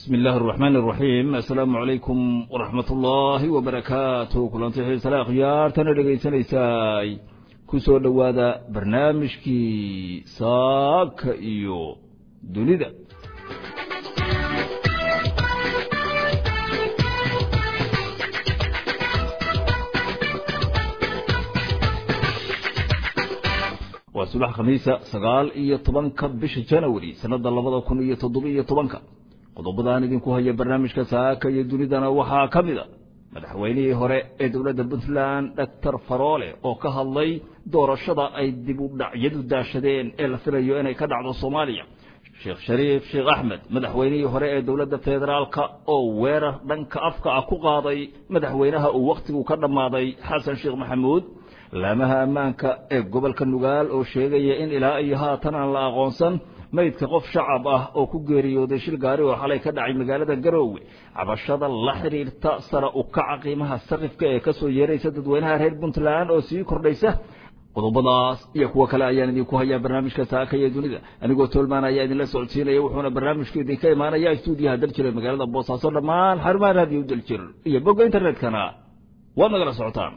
bismi illaahi araxmaan araxiim assalaamu calaykum waraxmat ullaahi wabarakaatu kulanti xiisale akhyaartana dhegaysanaysaay ku soo dhowaada barnaamijkii saaka iyo dunida waa subax khamiisa sagaal iyo tobanka bisha janawari sanada labada kun iyo toddobiyo tobanka qodobadaan idinku haya barnaamijka saaka iyo dunidana waxaa ka mid a madaxweynihii hore ee dowladda puntland doctor faroole oo ka hadlay doorashada ay dib u dhacyadu daashadeen ee la filayo inay ka dhacdo soomaaliya sheekh shariif sheekh axmed madaxweynihii hore ee dowladda federaalka oo weerar dhanka afka ah ku qaaday madaxweynaha uu wakhtigu ka dhammaaday xasan sheekh maxamuud laamaha ammaanka ee gobolka nugaal oo sheegaya in ilaa iyo haatan aan la aqoonsan maydka qof shacab ah oo ku geeriyooday shil gaari oo xalay ka dhacay magaalada garoowe cabashada la xidhiirta sara u kaca qiimaha sarifka ee kasoo yeeraysa dadweynaha reer puntland oo sii kordhaysa qodobadaas iyo kuwo kale ayaan idinku hayaa barnaamijka saaka iyo dunida anigoo toolmaan ayaa idinla socodsiinaya wuxuuna barnaamijku idinka imaanaya stuudiyaha daljir ee magaalada boosaaso dhammaan xarumaha raadiyo daljir iyo bogga internetkana waad nagala socotaan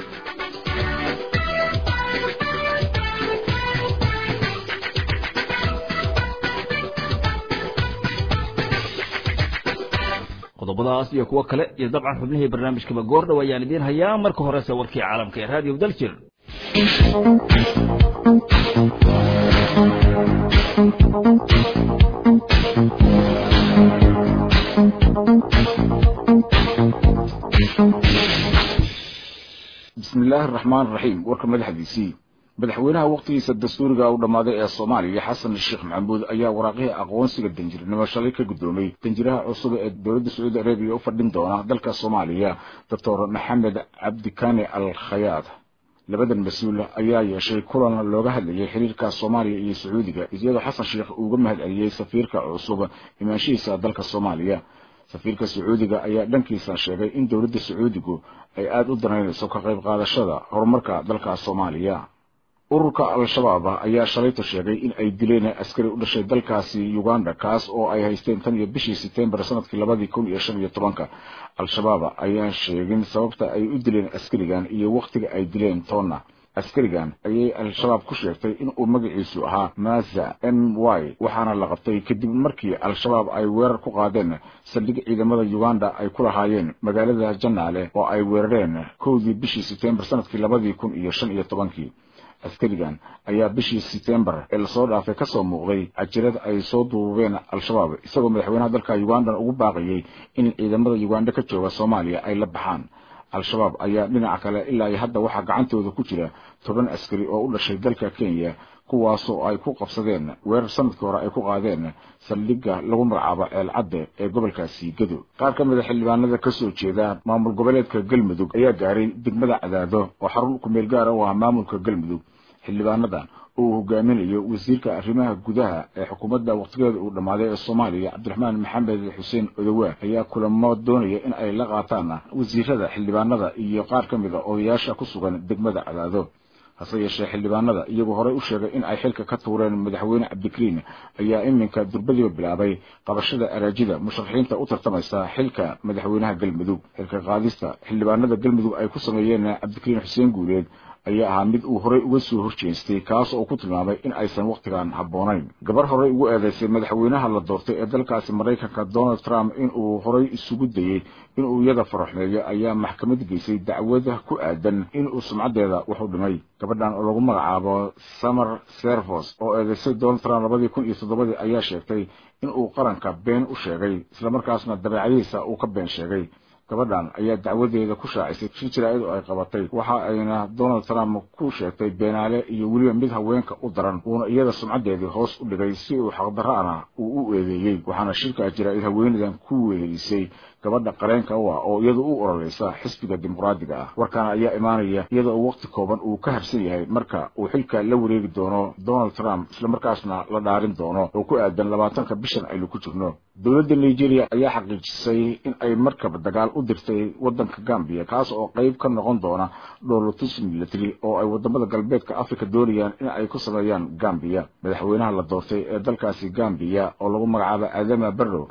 qodobadaas iyo kuwo kale iyo dabcan xubnihii barnaamijkaba goor dhow ayaan idiin hayaa marka horese warkii caalamka ee raadiyo daljir bismi illaahi araxmaan araxiim warka madaxdiisii madaxweynaha wakhtigiisa dastuuriga u dhammaaday ee soomaaliya xasan sheekh maxamuud ayaa waraaqihii aqoonsiga danjirnimo shalay ka guddoomay danjiraha cusub ee dowladda sacuudi arabiya u fadhin doona dalka soomaaliya doctor maxamed cabdikane al khayaad labadan mas-uul ayaa yeeshay kulan looga hadlayay xiriirka soomaaliya iyo sacuudiga iyadoo xasan sheekh uuga mahad celiyey safiirka cusub imaanshihiisa dalka soomaaliya safiirka sacuudiga ayaa dhankiisa sheegay in dowladda sacuudigu ay aada u danaynayso ka qayb qaadashada horumarka dalka soomaaliya ururka al-shabaab ayaa shalayto sheegay in ay dileen askari u dhashay dalkaasi uganda kaas oo ay haysteen tan iyo bishii setembar sanadkii labadii kun iyo shan iyo tobanka al-shabaab ayaan sheegin sababta ay u dileen askarigan iyo wakhtiga ay dileen toonna askarigan ayay al-shabaab ku sheegtay in uu magaciisu ahaa maza m y waxaana la qabtay kadib markii al-shabaab ay weerar ku qaadeen saldhig ciidamada uganda ay ku lahaayeen magaalada janaale oo ay weerareen kowdii bishii setembar sanadkii labadii kun iyo shan iyo tobankii askarigan ayaa bishii setembar ee lasoo dhaafay ka soo muuqday cajirad ay soo duubeen al-shabaab isagoo madaxweynaha dalka ugandan ugu baaqayay in ciidamada uganda ka jooga soomaaliya ay la baxaan al-shabaab ayaa dhinaca kale ilaa iyo hadda waxaa gacantooda ku jira toban askari oo u dhashay dalka kenya kuwaasoo ay ku qabsadeen weerar sanadkii hore ay ku qaadeen saldhigga lagu magacaabo ceelcadde ee gobolkaasi gado qaar ka mid a xildhibaanada ka soo jeeda maamul goboleedka galmudug ayaa gaaray degmada cadaado oo xarun kumeel gaara u ah maamulka galmudug xildhibaanadan oo uu hogaaminayo wasiirka arrimaha gudaha ee xukuumadda wakhtigeeda uu dhammaaday ee soomaaliya cabdiraxmaan maxamed xuseen odowaa ayaa kulamo doonaya in ay la qaataan wasiirada xildhibaanada iyo qaar ka mid a odayaasha ku sugan degmada cadaado hase yeeshee xildhibaanada iyagoo horey u sheegay in ay xilka ka tuureen madaxweyne cabdikariin ayaa iminka durbadiiba bilaabay qabashada araajida musharaxiinta u tartamaysa xilka madaxweynaha galmudug xilka qaadista xildhibaanada galmudug ay ku sameeyeen cabdikariin xuseen guuleed ayaa ahaa mid uu horey uga soo horjeestay kaas oo ku tilmaamay in aysan wakhtigan habboonayn gabar horey ugu eedaysay madaxweynaha la doortay ee dalkaasi maraykanka donald trump inuu horey isugu dayey inuu iyada faraxmeeyo ayaa maxkamad geysay dacwada ku aadan inuu sumcaddeeda waxu dhimay gabadhan oo lagu magacaabo summer servos oo eedaysay donald trump labadii kun iyo toddobadii ayaa sheegtay inuu qaranka been u sheegay islamarkaasna dabeecadihiisa uu ka been sheegay gabadhan ayaa dacwadeeda ku shaacisay shir jaraa'id oo ay qabatay waxa ayna donald trump ku sheegtay beenaale iyo weliba mid haweenka u daran uuna iyada sumcaddeedii hoos u dhigay si uu xaqdarra'ana uu u eedeeyey waxaana shirka jaraa'id haweenadan ku wehelisay gabadha qareenka u ah oo iyadu u ororeysa xisbiga dimuqraadiga ah warkaana ayaa imaanaya iyada oo waqti kooban uu ka harsan yahay marka uu xilka la wareegi doono donald trump islamarkaasna la dhaarin doono oo ku aadan labaatanka bishan aynu ku jirno dowladda nigeria ayaa xaqiijisay in ay markab dagaal u dirtay waddanka gambiya kaas oo qayb ka noqon doona dhowlatus military oo ay wadamada galbeedka africa doonayaan in ay ku sameeyaan gambiya madaxweynaha la doortay ee dalkaasi gambiya oo lagu magacaabo adama barrow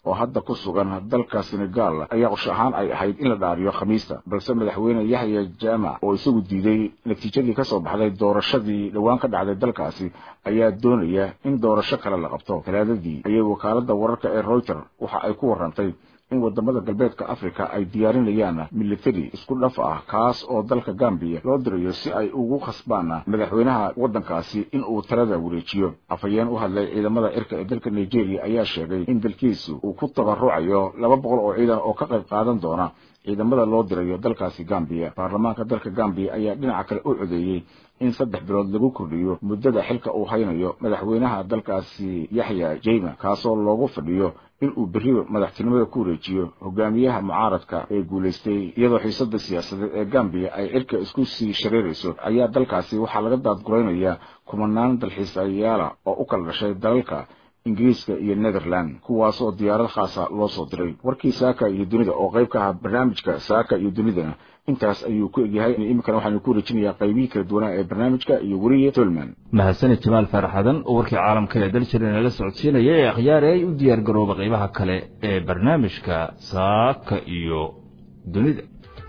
oo hadda ku sugan dalka senegal ayaa qorshe ahaan ay ahayd in la dhaariyo khamiista balse madaxweyne yahya jaamac oo isagu diiday natiijadii ka soo baxday doorashadii dhowaan ka dhacday dalkaasi ayaa doonaya in doorasho kale la qabto talaadadii ayay wakaaladda wararka ee reuter waxa ay ku warrantay in wadamada galbeedka africa ay diyaarinayaan militari isku dhaf ah kaas oo dalka gambiya loo dirayo si ay ugu khasbaan madaxweynaha waddankaasi in uu talada wareejiyo afhayeen u hadlay ciidamada cirka ee dalka nigeria ayaa sheegay in dalkiisu uu ku tabarucayo laba boqol oo ciidan oo ka qayb qaadan doona ciidamada loo dirayo dalkaasi gambiya baarlamaanka dalka gambiya ayaa dhinaca kale u codeeyey in saddex bilood lagu kordhiyo muddada xilka uu haynayo madaxweynaha dalkaasi yaxya jeyma kaasoo loogu fadhiyo in uu berri madaxtinimada ku wareejiyo hogaamiyaha mucaaradka ee guulaystay iyadoo xiisada siyaasadeed ee gambiya ay cirka isku sii shareerayso ayaa dalkaasi waxaa laga daadguraynayaa kumanaan dalxiisayaala oo u kala dhashay dalalka ingiriiska iyo netherland kuwaas oo diyaarad khaasa loo soo diray warkii saaka iyo dunida oo qayb ka ahaa barnaamijka saaka iyo dunidana intaas ayuu ku egyahay iminkana waxaanu ku wareejinayaa qaybihii kala duwanaa ee barnaamijka iyo weriye tolman mahadsanid jamaal faaraxadan oo warkii caalamka ee daljira nala socodsiinaya ee akhyaare ay u diyaar garooba qaybaha kale ee barnaamijka saaka iyo dunida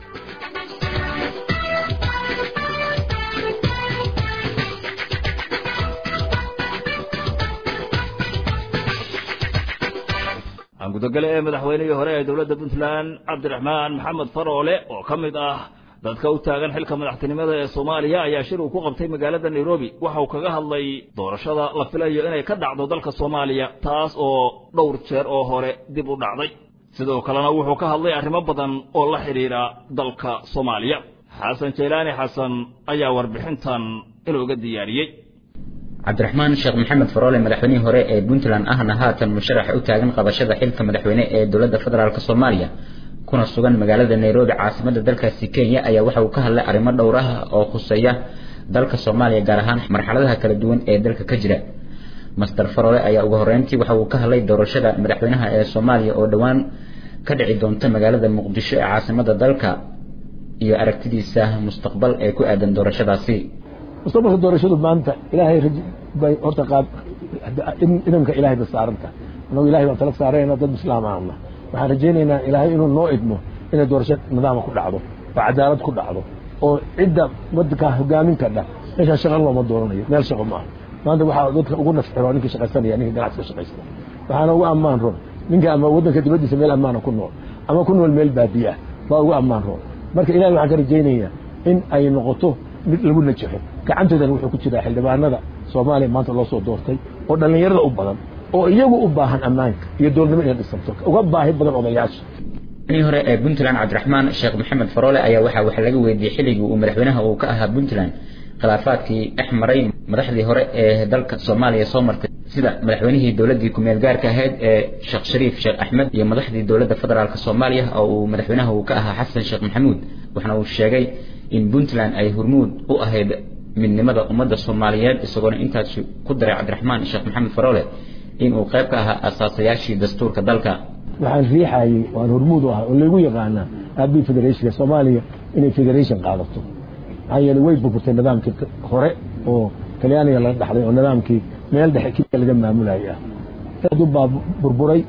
gudogale ee madaxweynihii hore ee dowladda puntland cabdiraxmaan maxamed faroole oo ka mid ah dadka u taagan xilka madaxtinimada ee soomaaliya ayaa shir uu ku qabtay magaalada nairobi waxa uu kaga hadlay doorashada la filayo inay ka dhacdo dalka soomaaliya taas oo dhowr jeer oo hore dib u dhacday sidoo kalena wuxuu ka hadlay arrimo badan oo la xidhiidha dalka soomaaliya xasan jaylaani xasan ayaa warbixintan inooga diyaariyey cabdiraxmaan sheekh maxamed faroole madaxweynihii hore ee puntland ahna haatan musharaxa u taagan qabashada xilka madaxweyne ee dowladda federaalk soomaaliya kuna sugan magaalada nairobi caasimadda dalkaasi kenya ayaa waxa uu ka hadlay arrimo dhowr ah oo khuseeya dalka soomaaliya gaar ahaan marxaladaha kala duwan ee dalka ka jira master faroole ayaa ugu horreyntii waxa uu ka hadlay doorashada madaxweynaha ee soomaaliya oo dhowaan ka dhici doonta magaalada muqdisho ee caasimadda dalka iyo aragtidiisa mustaqbal ee ku aadan doorashadaasi mustaqbalka doorashadu maanta ilaahay bay horta qaab idamka ilaahay ba saaranta annagu ilahay baan tala saarayna dad islaam ahna waxaan rajaynaynaa ilaahay inuu noo idmo inay doorasho nidaama ku dhacdo oo cadaalad ku dhacdo oo cidda wadankaa hogaamin kadha meeshaan shaqo looma dooranayo meel shaqo maaha maanta waxaa dadka ugu nafciro ninkii shaqaysanaya ninka ganacsiga shaqaysta waxaana ugu ammaan roon ninka ama wadanka dibaddiisa meel ammaana ku nool ama ku nool meel baadiye ah baa ugu ammaan roon marka ilahay waxaan ka rajaynayaa in ay noqoto mid lagu najaxo gacantoodana wuxuu ku jiraa xildhibaanada soomaaliya maanta loo soo doortay oo dhallinyarada u badan oo iyagu u baahan ammaanka iyo doornimo inay dhisanto uga baahi badan odayaasha madaxweynihii hore ee puntland cabdiraxmaan sheekh maxamed faroole ayaa waxaa wax laga weydiiyey xilligii uu madaxweynaha uu ka ahaa puntland khilaafaadkii dhex maray madaxdii hore ee dalka soomaaliya soo martay sida madaxweynihii dowladdii ku-meel gaarka ahayd ee sheekh shariif sheekh axmed iyo madaxdii dowladda federaalk soomaaliya oo uu madaxweynaha uu ka ahaa xasan sheekh maxamuud waxaana uu sheegay in puntland ay hormuud u ahayd midnimada ummadda soomaaliyeed isagoona intaas ku daray cabdiraxmaan sheekh maxamed faroole inuu qayb ka ahaa asaasayaashii dastuurka dalka waxaan riixayey waan hormuud u ahaa oo laygu yaqaanaa aabii federationka soomaaliya inay federation qaadato maxaa yeeley way burburtay nidaamkii hore oo talyaaniga laga dhaxday oo nidaamkii meel dhexe keliya laga maamulayay ah aad u baa burburay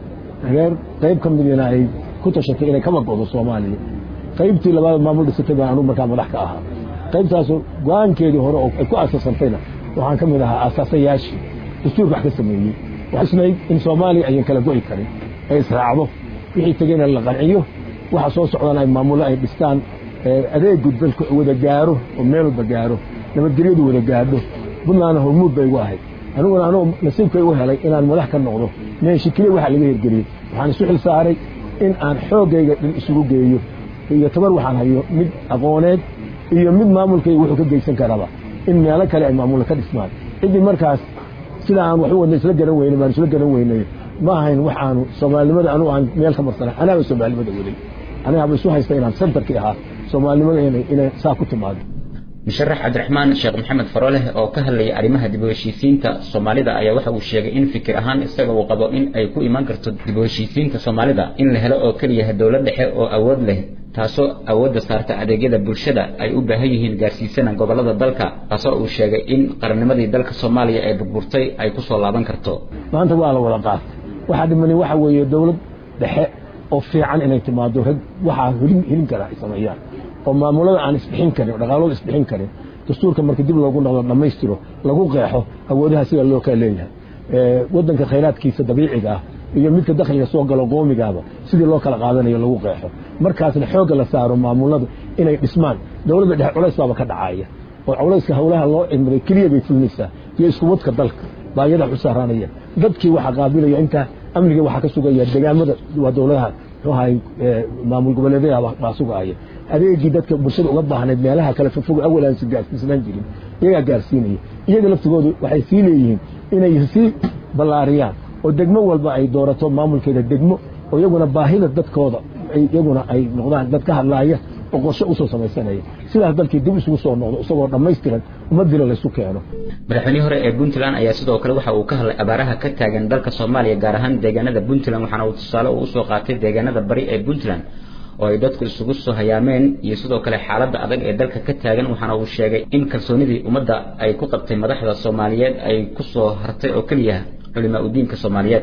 reer qayb ka midina ay ku tashatay inay kaba go'do soomaaliya qaybtii labaad maamul dhisatay baan anugu markaa madax ka ahaa qaybtaasu go-aankeedii hore oo ay ku asaasantayna waxaan ka mid ahaa asaasayaashii dastuurka wax ka sameeyey waxisnayd in soomaaliya ayan kala go'i karin ay israacdo wixii tegeyna la qanciyo waxa soo socdana ay maamullo ay dhistaan adeegu dalka wada gaaro oo meel walba gaaro nabadgelyadu wada gaadho puntlandna hormuud bay igu ahayd aniguna anugu nasiibkay u helay inaan madax ka noqdo meeshi keliya waxa laga hirgeliyey waxaan isu xil saaray in aan xooggayga dhan isugu geeyo iyo tabar waxaan hayo mid aqooneed iyo mid maamulkayga wuxuu ka geysan karaba in meelo kale ay maamulla ka dhismaan ciddii markaas sida aan wax u wadna isla garan weynay baan isla garan weynay ma ahayn wax aanu soomaalinimada anugu aan meel ka marsana anaaba soomaalinimada waday anigaaba isu haysta inaan sentarkii ahaa soomaalinimada inay saa ku timaado musharax cabdiraxmaan sheekh maxamed farooleh oo ka hadlayay arrimaha dib u heshiisiinta soomaalida ayaa waxa uu sheegay in fikir ahaan isaga uu qabo in ay ku iman karto dib u heshiisiinta soomaalida in la helo oo keliya dowlad dhexe oo awood leh taasoo awoodda saarta adeegyada bulshada ay u baahan yihiin gaarsiisana gobollada dalka taasoo uu sheegay in qarannimadii dalka soomaaliya ee burburtay ay ku soo laaban karto maanta waa la wada qaatay waxaa dhimani waxa weeye dowlad dhexe oo fiican inay timaado rag waxaa helin helin kara ay sameeyaan oo maamulada aan isbixin karin oo dhaqaalooda isbixin karin dastuurka marka dib loogu noqdo dhammaystiro lagu qeexo awoodaha sida loo kala leeyahay waddanka khayraadkiisa dabiiciga ah iyo midka dakhliga soo galo qoomigaaba sidii loo kala qaadanayo lagu qeexo markaasna xoogga la saaro maamuladu inay dhismaan dowladda dhexe culays baaba ka dhacaya oo culayska howlaha loo cimray keliya bay fulinaysaa iyo isku wadka dalka baayada u saaraanaya dadkii waxaa qaabilaya intaa amniga waxaa ka sugaya degaamada waa dowladaha muxuu ahay maamul goboleedyada baa sugaya adeegii dadka bulshada uga baahnayd meelaha kale fogfog awal aan gaarsiisnaan jirin iyagaa gaarsiinaya iyaga laftigoodu waxay sii leeyihiin inay sii ballaariyaan oo degmo walba ay doorato maamulkeeda degmo oo iyaguna baahida dadkooda iyaguna ay noqdaan dad ka hadlaaya oo qorshe usoo samaysanaya sidaas dalkii dib isugu soo noqdo isagoo dhammaystiran ummadila laysu keeno madaxweynihii hore ee puntland ayaa sidoo kale waxa uu ka hadlay abaaraha ka taagan dalka soomaaliya gaar ahaan deegaanada puntland waxaana uu tusaale uu usoo qaatay deegaanada bari ee puntland oo ay dadku isugu soo hayaameen iyo sidoo kale xaaladda adag ee dalka ka taagan waxaana uu sheegay in kalsoonidii ummadda ay ku qabtay madaxda soomaaliyeed ay ku soo hartay oo keliya culimaa udiinka soomaaliyeed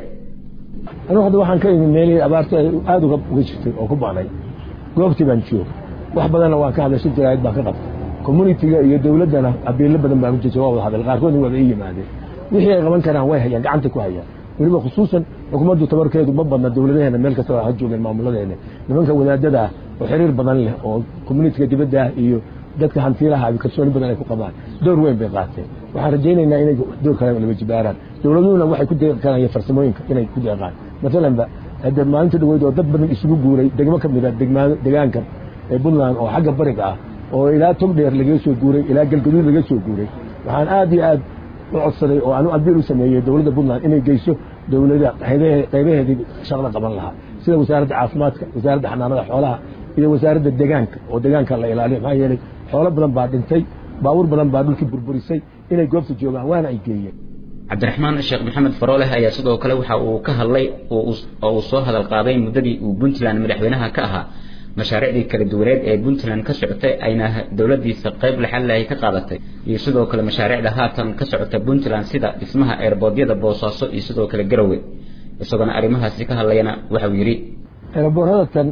anu hadda waxaan ka imi meelihii abaartu ay aada uga uga jirtay oo ku baanay goobtii baan jooga wax badanna waan ka hadlay shir jaraa'id baan ka qabtay communitiga iyo dowladdana abiilo badan baan u jeeja waa wada hadal qaarkoodna waaba ii yimaadeen wixii ay qaban karaan way hayaan gacanta ku hayaan weliba khusuusan xukuumaddu tabarkeedu ma badna dowladaheena meel kasta ha joogeen maamuladeena nimanka wadaadada ah oo xiriir badan leh oo communitiga dibadda ah iyo dadka hantiilaha kalsooni badan ay ku qabaan door weyn bay qaateen waxaan rajaynaynaa inay door kale laba jibaaraan dowladuhuna waxay ku deeqi karaan farsamooyinka inay ku deeqaan maalanba hadda maalinta dhaweyd oo dad badan isugu guuray degmo ka mid a degaanka ee puntland oo xagga bariga ah oo ilaa togdheer lagaga soo guuray ilaa galgaduud laga soo guuray waxaan aad iyo aad u codsaday oo aanu abiil u sameeyey dowladda puntland inay geyso dowlada qaybaheedii shaqada qaban lahaa sida wasaaradda caafimaadka wasaaradda xanaanada xoolaha iyo wasaaradda degaanka oo degaanka la ilaaliyo maxaa yeelay xoolo badan baa dhintay baabuur badan baa dhulkii burburisay inay goobta joogaan waana ay geeyeen cabdiraxmaan sheekh maxamed farooleh ayaa sidoo kale waxa uu ka hadlay oo uu soo hadal qaaday muddadii uu puntland madaxweynaha ka ahaa mashaariicdii kala duwaneed ee puntland ka socotay ayna dowladiisa qayb laxallahay ka qaadatay iyo sidoo kale mashaariicda haatan ka socota puntland sida dhismaha eerboodyada boosaaso iyo sidoo kale garowe isagoona arrimahaasi ka hadlayana waxauu yidhi eerboorradatan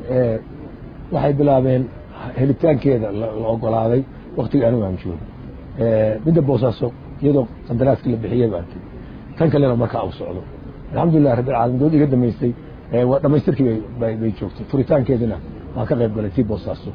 waxay bilaabeen helitaankeeda la ogolaaday waktigii anigu aan joogo midda boosaaso iyadoo qandaraaskii la bixiyey baan tiri tan kalena markaa u socdo alxamdulilah rabbilcaalamiin dowladda iga damaystay waa dhammaystirkii bay joogtay furitaankeedina waan ka qayb galay tii boosaaso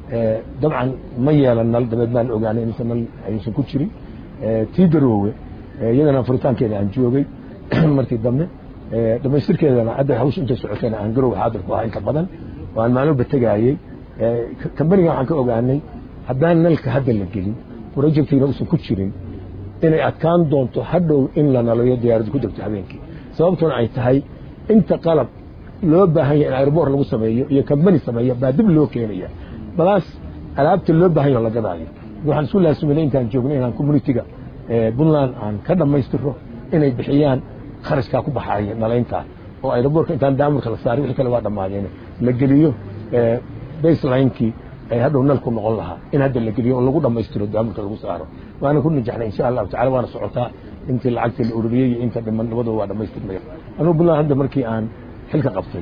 dabcan ma yeelan nal dabeed maan ogaanay inaysan nal aysan ku jirin tii garoowe iyadana furitaankeeda aan joogay markii dambe dhammaystirkeedana hadda hawsha intay socotayna aan garoowe xaadir ku ahaa inta badan oo aan maalmoba tegaayey kambaniga waxaan ka ogaanay haddaan nalka hadda la gelin projectiina uusan ku jirin inay adkaan doonto hadhow in la nalayo diyaaraddu ku degto habeenkii sababtuna ay tahay inta qalab loo baahan yahay in airboor lagu sameeyo iyo kambani sameeya baa dib loo keenaya balaas alaabta loo baahan yaho la gadaayo waxaan isku laasuminay intaan joognay inaan communitiga puntland aan ka dhammaystiro inay bixiyaan kharashkaa ku baxaaya nalayntaa oo airboorka intaan daamurka la saaray wixii kale waa dhammaadeen la geliyo baselinekii ay hadhow nalku noqon lahaa in hadda la geliyo oo lagu dhammaystiro daamurka lagu saaro waana ku najaxnay insha allahu tacala waana socotaa intii lacagtii la ururiyey iyo inta dhiman labadaba waa dhammaystirmaya anugu puntland hadda markii aan xilka qabtay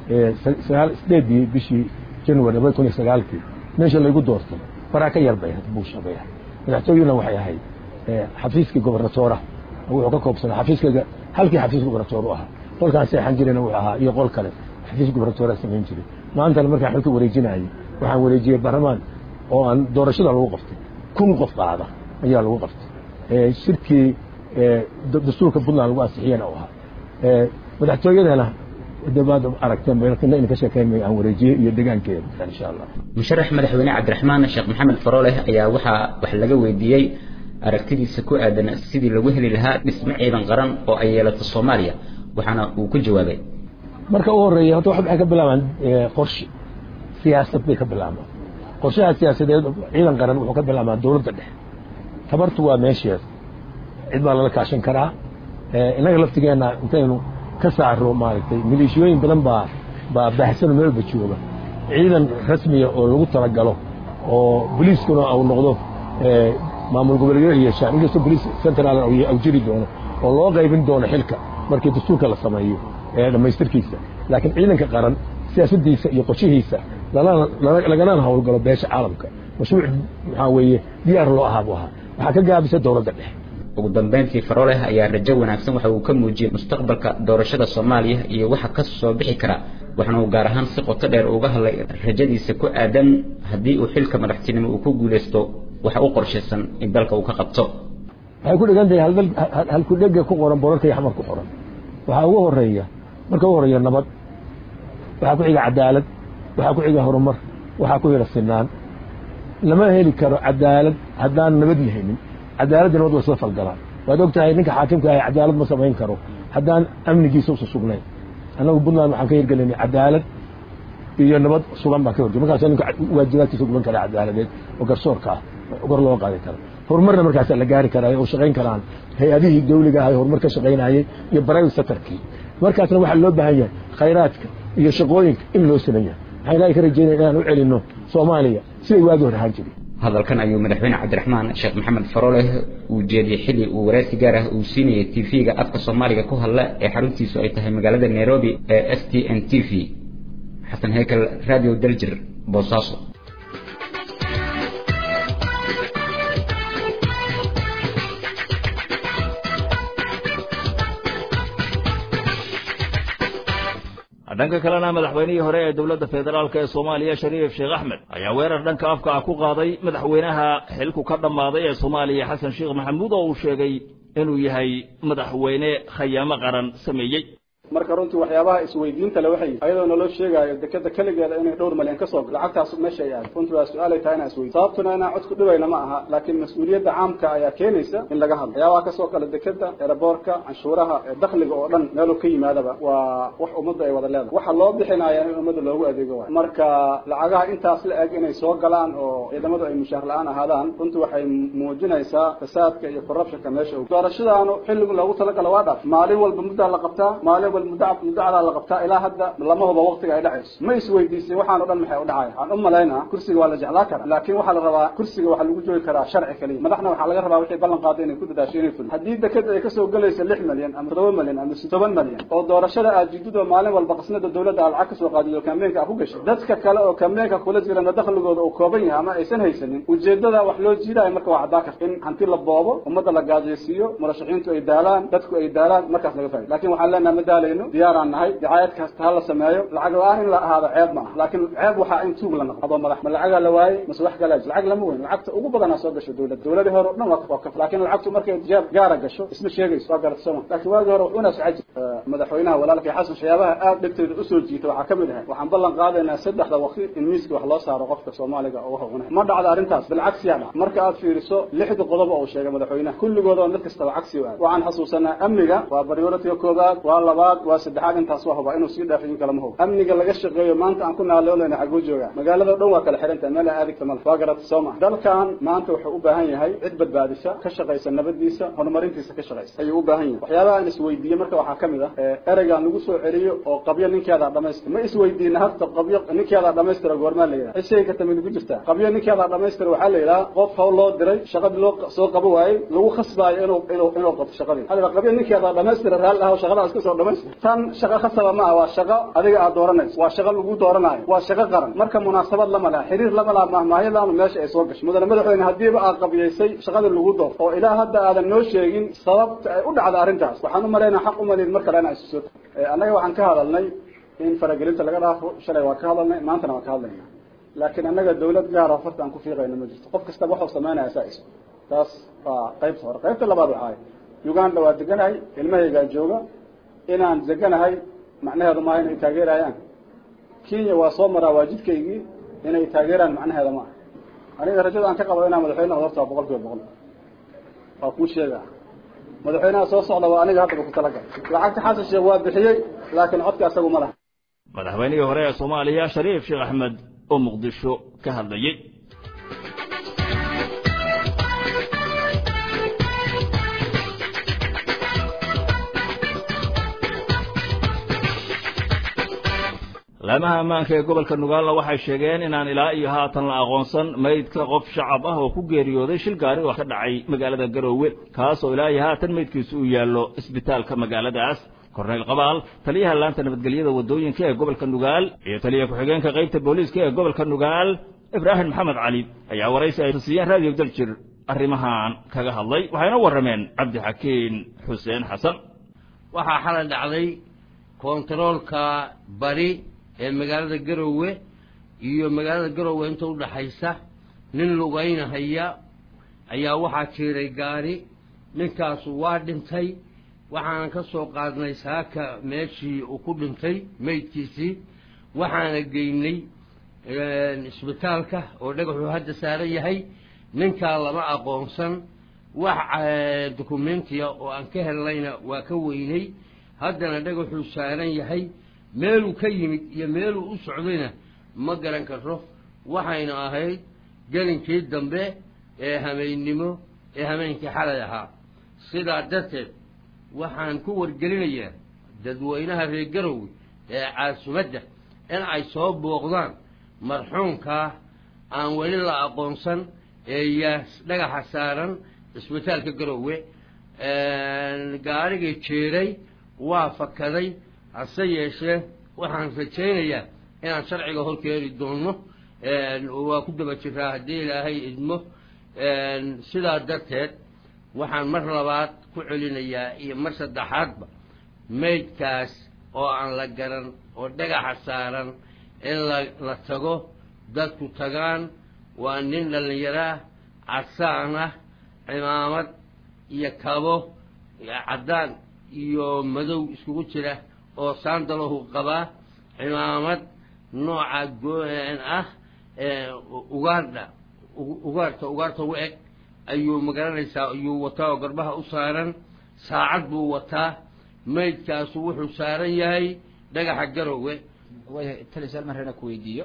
sagaal sideedii bishii january labada kun iyo sagaalkii meesha laygu doortay faraa ka yar bay ahayd buusha bay ahayd madaxtooyuna waxay ahayd xafiiskii gobernatoora wuxuu ka koobsanaa xafiiskayga halkii xafiis gobernatoor u ahaa qolkaan seexan jirayna wuxuu ahaa iyo qol kale xafiis gobernatoora samayn jiray maantana markaan xilka wareejinayay waxaan wareejiyey baarlamaan oo aan doorashada lagu qaftay kun qof qaada ayaa lagu qaftay shirkii dastuurka puntland lagu ansixiyana u ahaa madaxtooyadana dabaad aragteen bayna ka sheekeyn aan wareejiyey iyo degaankeeda insha allah musharax madaxweyne cabdiraxmaan sheekh maxamed farooleh ayaa waxaa wax laga weydiiyey aragtidiisa ku aadan sidii lagu heli lahaa dhismo ciidan qaran oo ay yeelato soomaaliya waxaana uu ku jawaabay marka u horeeya horta waxay ka bilaabaan qorshe siyaasad bay ka bilaabaan qorshaha siyaasadeed ciidan qaran wuxuu ka bilaabaa dowladda dhexe tabartu waa meesheeda cid baa lala kaashan karaa innaga laftigeenna intaynu ka saaro maaragtay maleeshiyooyin badan baa baa baahsan meel walba jooga ciidan rasmiya oo lagu talagalo oo boliiskuna uu noqdo maamul goboleedyada yeeshaan inkastoo boliis central au jiri doono oo loo qaybin doono xilka markii dastuurka la sameeyo dhammaystirkiisa laakiin ciidanka qaran siyaasadiisa iyo qorshihiisa laganana howlgalo beesha caalamka mashruuc maxaa weeye diyaar loo ahaa buu ahaa waxaa ka gaabisa dowladda dhexe ugu dambeyntii faroleh ayaa rajo wanaagsan waxa uu ka muujiyey mustaqbalka doorashada soomaaliya iyo waxa ka soo bixi kara waxaana uu gaar ahaan si qoto dheer uga hadlay rajadiisa ku aadan haddii uu xilka madaxtinimo uu ku guulaysto waxa u qorshaysan in dalka uu ka qabto waxay ku dhigan tahay halkudhega ku qoran borarka iyo xamar ku qoran waxaa ugu horeeya marka ugu horeeya nabad waxaa ku xiga cadaalad waxaa ku xiga horumar waxaa ku xiga sinaan lama heli karo cadaalad haddaan nabad lahaynin cadaaladda nabad waa soo falgalaan waad og tahay ninka xaakimka ahay cadaalad ma samayn karo haddaan amnigiisa usa sugnayn annagu puntland waxaan ka hirgelinay cadaalad iyo nabad sugan baan ka horjey markaasa ninka waajibaadkiisa guban kara cadaaladeed oo garsoorka ah gor loo qaadi karo horumarna markaasaa la gaari karaa oo shaqayn karaan hay-adihii dawliga ahay horumar ka shaqaynayay iyo private sectorkii markaasna waxaa loo baahan yahay khayraadka iyo shaqooyinka in loo siman yahay waxaan ilaahay ka rajeynaya inaan u celinno soomaaliya siday waagi hor ahaan jiray hadalkan ayuu madaxweyne cabdiraxmaan sheekh maxamed faroleh uu jeediyey xilli uu waraysi gaar ah uu siinayay tv-ga afka soomaaliga ku hadla ee xaruntiisu ay tahay magaalada nairobi ee s t n t v xasan hekel radio daljir boosaaso dhanka kalena madaxweynihii hore ee dowladda federaalk ee soomaaliya shariif sheekh axmed ayaa weerar dhanka afka ah ku qaaday madaxweynaha xilku ka dhammaaday ee soomaaliya xasan sheekh maxamuud oo uu sheegay inuu yahay madaxweyne khayaamo qaran sameeyey marka runtii waxyaabaha isweydiinta le waxay ayadoo naloo sheegaayo dekeda keligeeda inay dhowr malyan ka soo gal lacagtaas meesha ay aad runtii waa su-aalay tahay inaan isweydiin sababtuna inaan cod ku dhibayna ma aha laakiin mas-uuliyadda caamka ayaa keenaysa in laga hadlo waxyaabaha kasoo gala dekeda eraboorka canshuuraha dakhliga oo dhan meeluu ka yimaadaba waa wax ummadda ay wada leedahay waxa loo bixinaya in ummadda loogu adeego waay marka lacagaha intaas la eg inay soo galaan oo ciidamadu ay mushaar la-aan ahaadaan runtii waxay muujinaysaa fasaadka iyo corruptionka meesha doorashadaanu xilligu loogu talagalo waa dhaaf maalin walba muddaa la qabtaa maalin mudacdaa la qabtaa ilaa hadda lama huba waktiga ay dhacayso ma isweydiisay waxaan o dhan maxay u dhacaya waxaan u malaynaa kursiga waa la jeclaa karaa laakiin waxaa la rabaa kursiga waxaa lagu joogi karaa sharci kaliya madaxna waxaa laga rabaa wixii ballan qaaday inay ku dadaasho inay fulin haddii dekeda ay kasoo gelayso lix malyan ama toddoba malyan ama toban malyan oo doorashada aad jidid oo maalin walba qasnada dawladda aad lacag kasoo qaadid oo kambeenka aad ku gashay dadka kale oo kambeenka kula jirana dakhligooda uu kooban yahay ama aysan haysanin ujeedada wax loo jiidayo marka waa caddaa karta in hanti la boobo ummadda la gaajaysiiyo murashaxiintu ay daalaan dadku ay daalaan markaas laga faa'ido laakiin waxaan leenaha ma daalayno diyaaraan nahay dacaayad kasta ha la sameeyo lacag la-aan in la ahaado ceeb ma aha laakiin ceeb waxaa in tuug la noqo adoo madax ma lacagaa la waayey mase wax kalaa jir lacag lama weyn lacagta ugu badanaa soo gasho dawladda dawladii hore o dhan waa ka laakiin lacagtu markay jeeb gaara gasho isma sheegayso waa garata sooma laakiin waagii hore wuxuuna socon jir madaxweynaha walaalkay xasan waxyaabaha aad dhegteeda usoo jiita waxaa kamid ahay waxaan ballan qaadaynaa saddexda waqti in miiska wax loo saaro qofka soomaaliga oo wax cunay ma dhacda arrintaas bilcagsiyaa dhac marka aad fiiriso lixda qodob oo uu sheegay madaxweynaha kulligooda mid kastaba cagsi u aad waxaan xasuusanaa amniga waa prioritiga koobaad waa labaad waa saddexaad intaas waa huba inuu sii dhaafin kala ma hubo amniga laga shaqeeyo maanta aan ku naaloonayna xaguu joogaa magaalada o dhan waa kala xihan tahay meel aan aadigta male waa garata soo maha dalkan maanta wuxuu u baahan yahay cid badbaadisa ka shaqaysa nabadiisa horumarintiisa ka shaqaysa ayuu u baahan yahay waxyaabaha aan isweydiiye marka waxaa kamid ah ereygaan lagu soo celiyo oo qabyo ninkeedaa dhamaystira ma isweydiina hadda qabyo ninkeedaa dhamaystira goormaa la yidhaha cishay karta mid ku jirtaa qabyo ninkeedaa dhamaystira waxaa la yidhaha qof hawl loo diray shaqadii loo soo qabo waayey lagu khasbaayo inuu inuu inuu qabto shaqadii hada qabyo ninkeedaa dhamaystira raalli ah shaqadaas ka soo dhamaystira tan shaqa khasaba ma ah waa shaqo adiga aad dooranayso waa shaqo lagu dooranayo waa shaqo qaran marka munaasabad lama laha xiriir lama laha mahmaahiyadaanu meesha ay soo gasho mudane madaxweyne haddiiba aad qabiyaysay shaqadii lagu door oo ilaa hadda aadan noo sheegin sababta ay u dhacda arrintaas waxaan u malaynaa xaq umalin mar kale inaa isu soo annaga waxaan ka hadalnay in faragelinta laga dhaafo shalay waa ka hadalnay maantana waan ka hadlayna laakiin annaga dawlad gaara farta aan ku fiiqayno ma jirto qof kastaba waxuu samaynaya saa iso taas waa qaybta hore qaybta labaad waxaay uganda waa deganahay ilmahaygaa jooga inaan deganahay macnaheedu maaha inay taageerayaan kenya waa soo maraa waa jidkaygii inay taageeraan macnaheeda ma aha aniga rajada aan ka qabo inaan madaxweyne horta waa boqol kiiba boqol waa kuu sheega madaxweynaha soo socda waa aniga haddaba ku talagal lacagta xasan sheekh waa bixiyey laakiin codka asagu ma laha madaxweynihii hore ee soomaaliya shariif sheekh axmed oo muqdisho ka hadlayey laamaha ammaanka ee gobolka nugaalla waxay sheegeen inaan ilaa iyo haatan la aqoonsan maydka qof shacab ah oo ku geeriyooday shil gaari oo ka dhacay magaalada garoowe kaas oo ilaa iyo haatan maydkiisu uu yaallo isbitaalka magaaladaas korneyl qabaal taliyaha laanta nabadgelyada waddooyinka ee gobolka nugaal iyo taliya ku-xigeenka qaybta booliiska ee gobolka nugaal ibraahim maxamed cali ayaa waraysi ay siiyeen raadiyo daljir arrimahan kaga hadlay waxayna warrameen cabdixakiin xuseen xasan waxaa xalay dhacday kontaroolka bari ee magaalada garowe iyo magaalada garowe inta udhaxaysa nin lugaynahaya ayaa waxaa jiiray gaari ninkaasu waa dhintay waxaanan ka soo qaadnay saaka meeshii uu ku dhintay meydkiisii waxaana geynay isbitaalka oo dhagaxuu hadda saaran yahay ninkaa lama aqoonsan wax dokumentiya oo aan ka helnayna waa ka weynay haddana dhagaxuu saaran yahay meeluu ka yimid iyo meeluu u socdayna ma garan karo waxayna ahayd gelinkii dambe ee hameennimo ee hameenkii xalay ahaa sidaa darteed waxaan ku wargelinayaa dadweynaha reer garowe ee caasimadda in ay soo booqdaan marxuumkaa aan weli la aqoonsan ee yaa dhagaxa saaran isbitaalka garowe gaarigii jeeray waa fakaday hase yeeshee waxaan rajaynayaa inaan sharciga horkeeni doono waa ku daba jiraa haddii ilaahay idmo sidaa darteed waxaan mar labaad ku celinayaa iyo mar saddexaadba maydkaas oo aan la garan oo dhagaxa saaran in la la tago dadku tagaan waa nin dhallinyaroah casaan ah cimaamad iyo kabo caddaan iyo madow iskugu jira oo saandalahu qabaa cimaamad nooca go-an ah ugaardha ugaarta ugaarta u eg ayuu magaranaysaa ayuu wataa oo garbaha u saaran saacad buu wataa maydkaasu wuxuu saaran yahay dhagaxa garowe waayahay tali su-aal maan rabnaa ku weydiiyo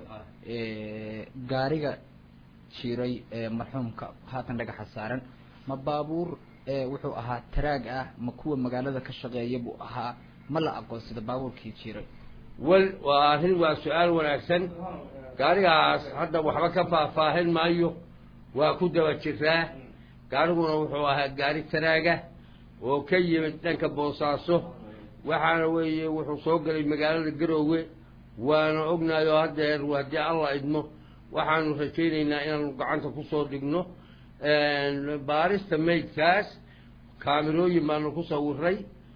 gaariga jiray ee marxuumka haatan dhagaxa saaran ma baabuur wuxuu ahaa taraag ah ma kuwa magaalada ka shaqeeya buu ahaa ma la aqoonsada baabuurkii jiray wal waa arrin waa su-aal wanaagsan gaarigaas hadda waxba ka faahfaahin maayo waa ku daba jiraa gaariguna wuxuu ahaa gaari taraaga oo ka yimid dhanka boosaaso waxaana weeye wuxuu soo gelay magaalada garoowe waana ognaayoo haddeer haddii alla idmo waxaanu rajaynaynaa inaanu gacanta kusoo dhigno baarista maydkaas kaamirooyin baanu ku sawiray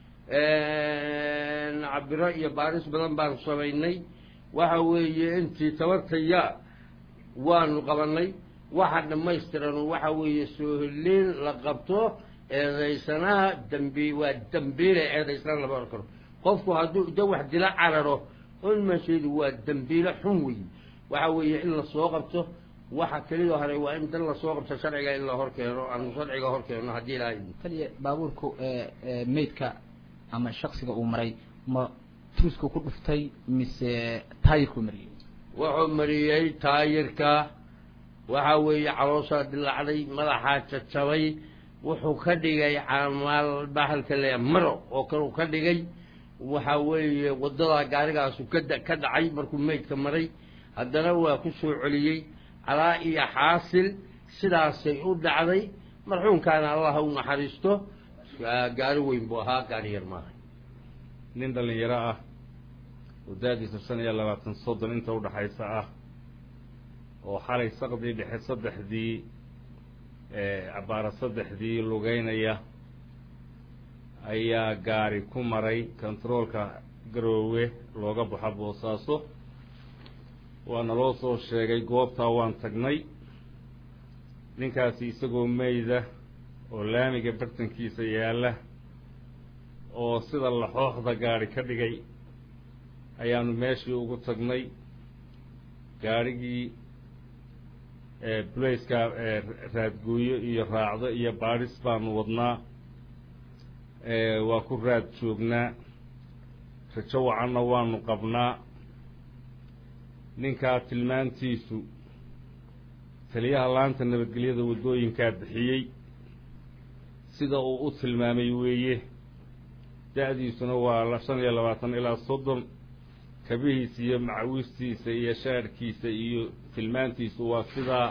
cabiro iyo baaris badan baanu samaynay waxa weeye intii tabartaya waanu qabanay waxa dhammaystiran waxa weeye sooholiin la qabto eedaysanaha dambi waa dambiile eedaysana lama oran karo qofku hadduu da wax dila cararo onmasheedu waa dambiile xun weeye waxa weeye in lasoo qabto waxa kelida hore waa in dan lasoo qabto sharciga in la horkeeno aanu sharciga horkeeno haddii ilaahay taliya baabuurku maydka ama shaksiga uu maray ma tuusku ku dhuftay mise taayirkuu mariyey wuxuu mariyey taayirka waxa weeye calooshaa dilaacday madaxaa jajabay wuxuu ka dhigay camaal bahalka le maro oo kale ka dhigay waxa weeye waddadaa gaarigaasu kada ka dhacay markuu maydka maray haddana waa ku soo celiyey calaa iyo xaasil sidaasay u dhacday marxuumkaana allah u naxariisto gaari weyn buu ahaa gaari yar maaha nin dhallinyaro ah oo da-diisa shan iyo labaatan soddon inta udhaxaysa ah oo xalay saqdii dhexe saddexdii cabaara saddexdii lugeynaya ayaa gaari ku maray kontaroolka garoowe looga baxo boosaaso waana loo soo sheegay goobtaa waan tagnay ninkaasi isagoo meyda oo laamiga bartankiisa yaalla oo sida laxooxda gaari ka dhigay ayaanu meeshii ugu tagnay gaarhigii bulayska raadgooyo iyo raacdo iyo baadhis baanu wadnaa waa ku raad joognaa rajo wacanna waanu qabnaa ninkaa tilmaantiisu taliyaha laanta nabadgelyada waddooyinkaa bixiyey sida uu u tilmaamay weeye da-diisuna waa shan iyo labaatan ilaa soddon kabihiisa iyo macawistiisa iyo shaarhkiisa iyo tilmaantiisu waa sidaa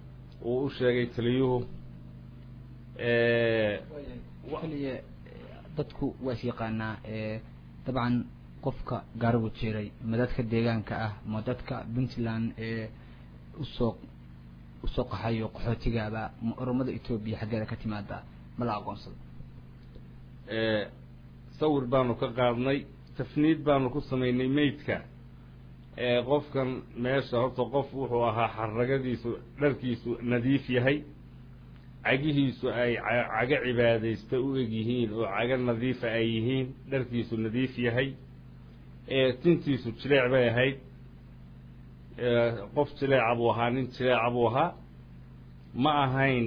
uu u sheegay taliyuhu keliya dadku waa is yaqaanaa dabcan qofka gaarigu jiray ma dadka deegaanka ah ma dadka puntland ee usoo usoo qaxayo qaxootigaaba ma oromada etoobiya xaggeeda ka timaada ma la aqoonsado sawir baanu ka qaadnay tafniid baanu ku samaynay meydka qofkan meesha horta qof wuxuu ahaa xaragadiisu dharkiisu nadiif yahay cagihiisu ay cago cibaadaysta u eg yihiin oo cago nadiifa ay yihiin dharkiisu nadiif yahay tintiisu jileec bay ahayd qof jileeca buu ahaa nin jileeca buu ahaa ma ahayn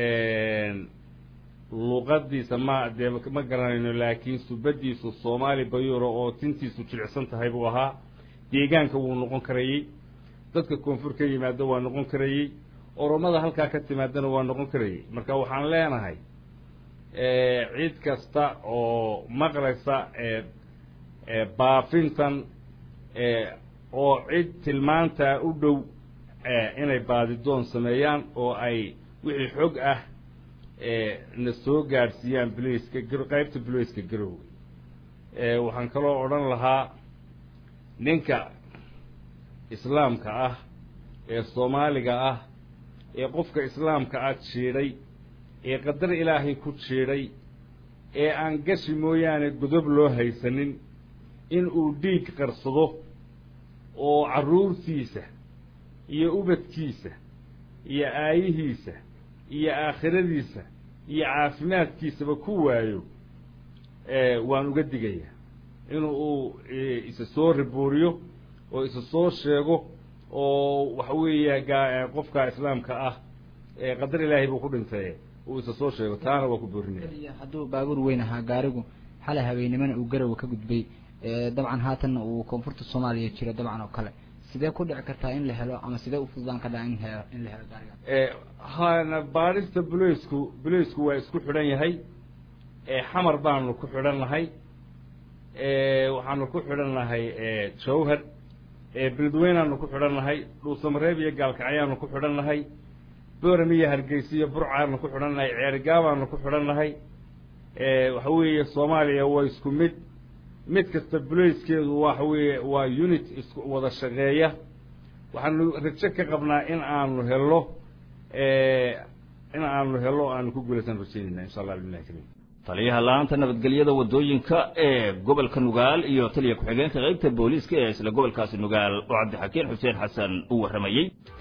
luqadiisa ma dee ma garanayno laakiin subadiisu soomaali bayuro oo tintiisu jilicsan tahay buu ahaa deegaanka wuu noqon karayey dadka koonfur ka yimaado waa noqon karayey oromada halkaa ka timaadana waa noqon karayey marka waxaan leenahay cid kasta oo maqlaysa baafintan oo cid tilmaantaa u dhow inay baadidoon sameeyaan oo ay wixii xog ah na soo gaadhsiiyaan blaceka qaybta blaceka garowga waxaan kaloo odhan lahaa ninka islaamka ah ee soomaaliga ah ee qofka islaamka ah jiidhay ee qadar ilaahay ku jiidhay ee aan gashi mooyaane godob loo haysanin in uu dhiig qarsado oo carruurtiisa iyo ubadkiisa iyo aayihiisa iyo aakhiradiisa iyo caafimaadkiisaba ku waayo waan uga digayaa inu uu isa soo ribuuriyo oo isa soo sheego oo waxa weeya gaa qofka islaamka ah qadar ilaahay buu ku dhintay uu isa soo sheego taana waa ku boorinaya hadduu baabuur weyn ahaa gaarigu xalay habeennimana uu garowa ka gudbay dabcan haatanna uu koonfurta soomaaliya jiro dabcan oo kale sidee ku dhici kartaa in la helo ama sidee u fududaan kartaa in he in la helo gaariga hana baadhista buleysku buleysku waa isku xidhan yahay xamar baanu ku xidhan nahay waxaanu ku xidhan nahay jawhar beledweynaanu ku xidhan nahay dhuusamareeb iyo gaalkacyaanu ku xidhan nahay boram iyo hargeysa iyo burcaanu ku xidhan nahay ceergaabaanu ku xidhan nahay waxa weeye soomaaliya waa isku mid mid kasta buleyskeedu waxa weeye waa unit isku wada shaqeeya waxaanu rajo ka qabnaa in aanu helo in aanu helo aanu ku guulaysan rajaynayna insha allah billahi kariim taliyaha la-aanta nabadgelyada wadooyinka ee gobolka nugaal iyo taliya ku-xigeenka qaybta booliiska ee isla gobolkaasi nugaal oo cabdixakiin xuseen xasan u warramayey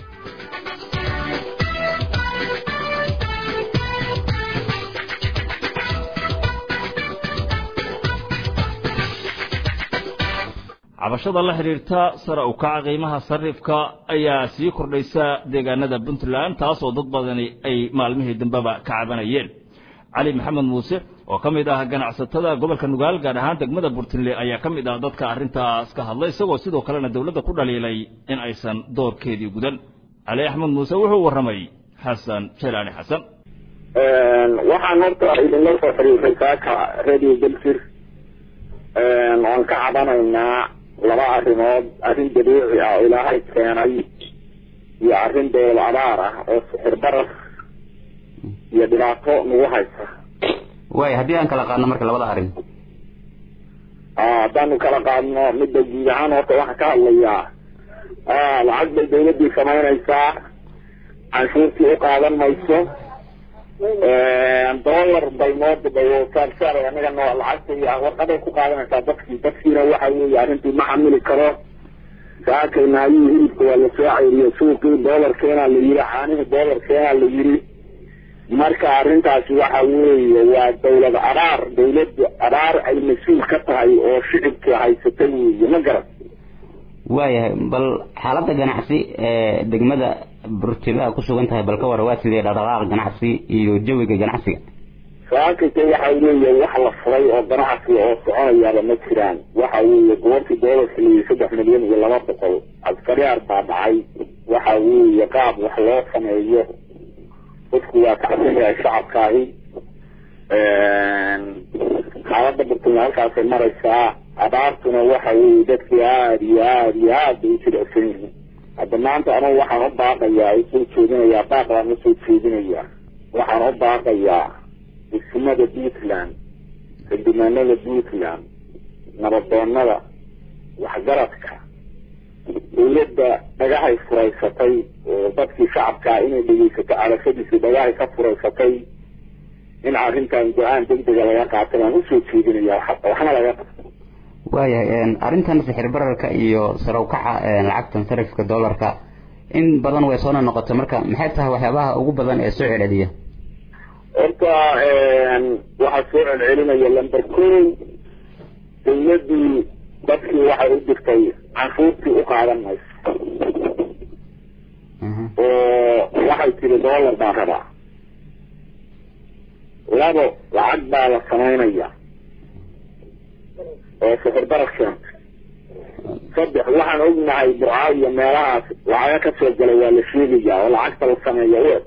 cabashada la xidhiirta sare u kaca qiimaha sarifka ayaa sii kordhaysa deegaanada puntland taasoo dad badani ay maalmihii dambeba ka cabanayeen cali maxamed muuse oo ka mid ah ganacsatada gobolka nugaal gaar ahaan degmada burtinle ayaa ka mid ah dadka arrintaas ka hadlay isagoo sidoo kalena dowladda ku dhaliilay in aysan doorkeedii gudan cali axmed muuse wuxuu warramay xasan jelaani xasan waxaan horta idinla soo xiriirsay saaka radio belfir oon ka cabanaynaa laba arrimood arrin dabiici ah oo ilaahay keenay iyo arrin dowlad abaar ah oo sixir barar iyo dhibaato nagu haysa waay haddii aan kala qaadno marka labada arrin haddaanu kala qaadno midda guud ahaan horta waxaan ka hadlayaa lacag bay dawladdii samaynaysaa canshuurtii u qaadan mayso dollar bay noo dabayosaarsaar anaga noo lacagta warqaday ku qaadanaysaa dadkii dadkiina waxa weeye arrintii ma xamili karo saakayna ayuu hilibka waa la soo ceyriyo suuqii doolarkeenaa la yiri caanihii doolarkeenaa la yiri marka arrintaasi waxa weeye waa dawlad abaar dawladdu abaar ay mas-uul ka tahay oo shicibka haysata weeye ma garan waayahay bal xaaladda ganacsi ee degmada burtiba ku sugan tahay bal ka war waa sidee dhaqdhaqaaq ganacsi iyo jawiga ganacsiga saakayta waxa weeye wax la furay oo ganacsi oo soconayaaba ma jiraan waxa weeye goortii doolarka la yiri saddex milyan iyo laba boqol askariyaar baa dhacay waxa weeye qaab wax loo sameeyo dadku waa kacsan yahay shacabkaahi xaaladda burtuna halkaasay maraysaa abaartuna waxa weeye dadkii aada iyo aada iyo aad bay u jilicsan yihiin hadda maanta anugu waxaan u baaqayaa usoo jeedinayaa baaq baan usoo jeedinayaa waxaan u baaqayaa degsimada puntland xildhibaanada puntland nabadoonada waxgaradka dawladda dhagahay furaysatay oo dadkii shacabkaa inay dhegeysato arashadiisii dhagahay ka furaysatay in arrintan go-aan degdega laga qaatay baan usoo jeedinaya waxna laga qabto waayahay arrintan sixir bararka iyo sare ukaca lacagtan sarifka dollarka in badan way soona noqotay marka maxay tahay waxyaabaha ugu badan ee soo celceliya horta waxaa soo celcelinaya lamber ko dawladdii dadkii waxay u dirtay canshuurtii u qaadan mayso oo waxay tiri dollar baan rabaa labo lacag baa la samaynaya oo sixir barar keenta saddex waxaan ognahay burca iyo meelahaas lacaga ka soo galay waa la sheegaya oo lacagta la sameeya u eg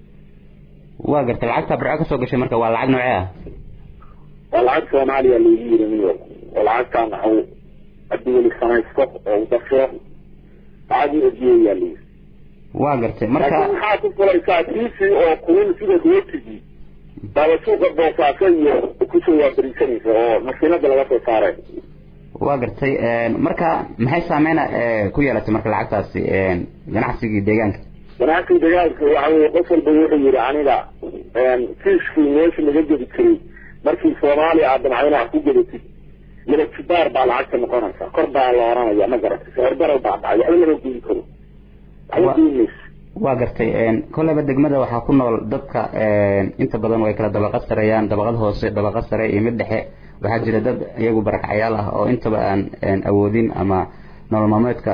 waa gartay lacagta burco kasoo gashay marka waa lacag noocee ah waa lacag soomaaliya lagu yiri miyo oo lacagtaan waxu haddii weli samaysto oo u dafiro lacag u ejiyayaa layiri waa gartay marka laakiin maxaa ku fulaysaa tiisii oo kulin sida rootigii baaba suuqa boosaaso iyo kusoo waaberisanaysa oo makiinada laga soo saaray waa gartay marka maxay saameyna ku yeelatay marka lacagtaasi ganacsigii deegaanka ganacsiga deegaanka waxa weye qof walba wuxuu yihi aniga fiiskii meesha laga gedi jiray markii soomaaliya aad damcdana wax ku gedatid milatibaar baa lacagta noqonaysa kor baa la oranaya ma garatay sicirbarar baa dhacay waxba lama goyn karo waxba goyn mayso waa gartay kolleyba degmada waxaa ku nool dadka inta badan way kala dabaqad sareeyaan dabaqad hoose dabaqad sare iyo mid dhexe waxaa jira dad iyagu barakacyaal ah oo intaba aan awoodin ama nolol maalmeedka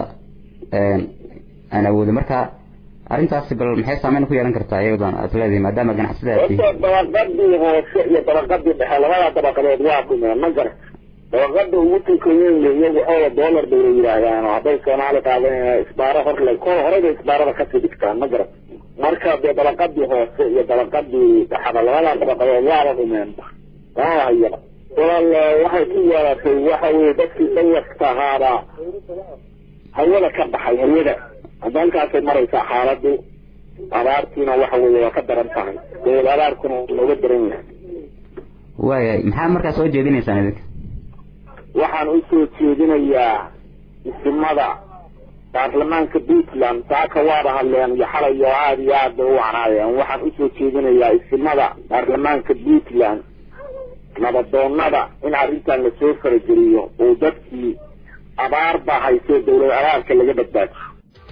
aan awoodin marka arrintaasi bal maxay saameyn ku yeelan kartaa iyadan aad leedahay maadaama ganacsadaad tihiin horta dabaqadii hoose iyo dabaqadii dhexe labada dabaqadood waa dhumeen ma garat dabaqada ugu tukayen iyagu xoola dollar bay la yidhaahdaan oo hadday soomaali qaadan isbaaro horle ko horeyba isbaarada kasii dhigtaan ma garat marka dee dabaqadii hoose iyo dabaqadii dhexda labada dabaqadood waaba dhumeen waa hayaba walaal waxay ku yeelatay waxa weye dadkii dawasta ahaaba hawada ka baxay hawada hadda halkaasay maraysaa xaaladu abaartiina waxa weye waa ka daran tahay dawad abaarkuna looga daran yahay waayahay maxaa markaa soo jeedinaysaan idinka waxaan usoo jeedinayaa isimada baarlamaanka puntland saaka waaba hadleen iyo xalay oo aada iyo aad bay u wacnaayeen waxaan usoo jeedinayaa isimada baarlamaanka puntland nabadoonada in arrintan lasoo farageliyo oo dadkii abaar baa haysee dawlad abaarka laga badbaajiyo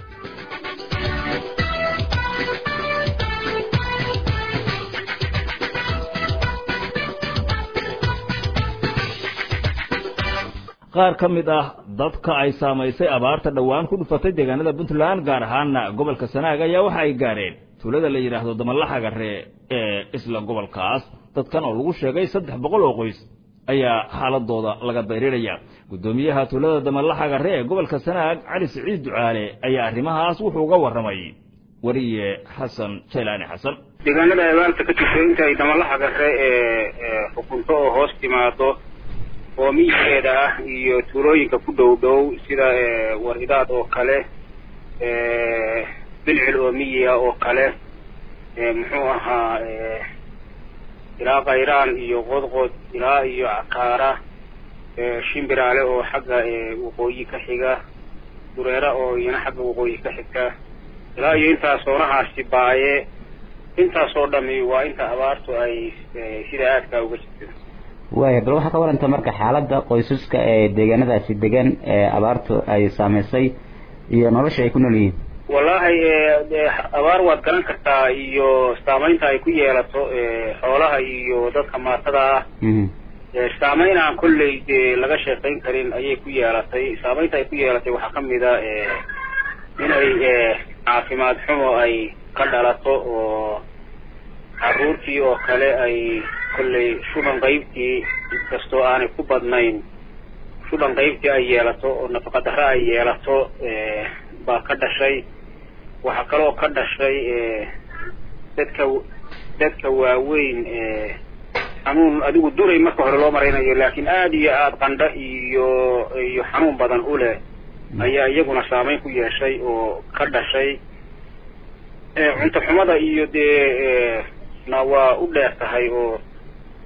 qaar ka mid ah dadka ay saamaysay abaarta dhowaan ku dhufatay deegaanada puntland gaar ahaana gobolka sanaag ayaa waxa ay gaareen tuulada la yidhaahdo damalaxagare ee isla gobolkaas dadkan oo lagu sheegay saddex boqol oo qoys ayaa xaaladooda laga dayrinaya guddoomiyaha tuulada damalaxagare ee gobolka sanaag cali siciid ducaale ayaa arrimahaas wuxuu uga warramay wariye xasan jaylaani xasan deegaanada abaarta ka jirta inta ay damalaxagare ee xukunto oo hoos timaado oo miyigeeda ah iyo tuulooyinka ku dhow dhow sida waridaad oo kale bilcil oo miyiga oo kale muxuu ahaa ilaa kayraan iyo qodqod ilaa iyo cakaara shimbiraale oo xagga waqooyi ka xiga dureera oo iyana xagga waqooyi ka xigta ilaa iyo intaas oonahaasi baaye intaasoo dhami waa inta abaartu ay sida aadkaa uga jirto waaya bal waxaa ka waranta marka xaaladda qoysaska ee deegaanadaasi degan ee abaartu ay saamaysay iyo nolosha ay ku nool yihiin wallaahi abaar waad garan kartaa iyo saamaynta ay ku yeelato xoolaha iyo dadka maatada ah saameyn aan kolley dee laga sheekayn karin ayay ku yeelatay saamaynta ay ku yeelatay waxaa kamid a inay caafimaad xumo ay ka dhalato oo caruurtii oo kale ay kolley shuban qaybtii inkastoo aanay ku badnayn shuban qaybtii ay yeelato oo nafaqa darre ay yeelato baa ka dhashay waxaa kaloo ka dhashay dadka dadka waaweyn xanuun adigu duray marka hore loo maraynayo laakiin aada iyo aada qandho iyo iyo xanuun badan u leh ayaa iyaguna saameyn ku yeeshay oo ka dhashay cunto xumada iyo dee na waa u dheer tahay oo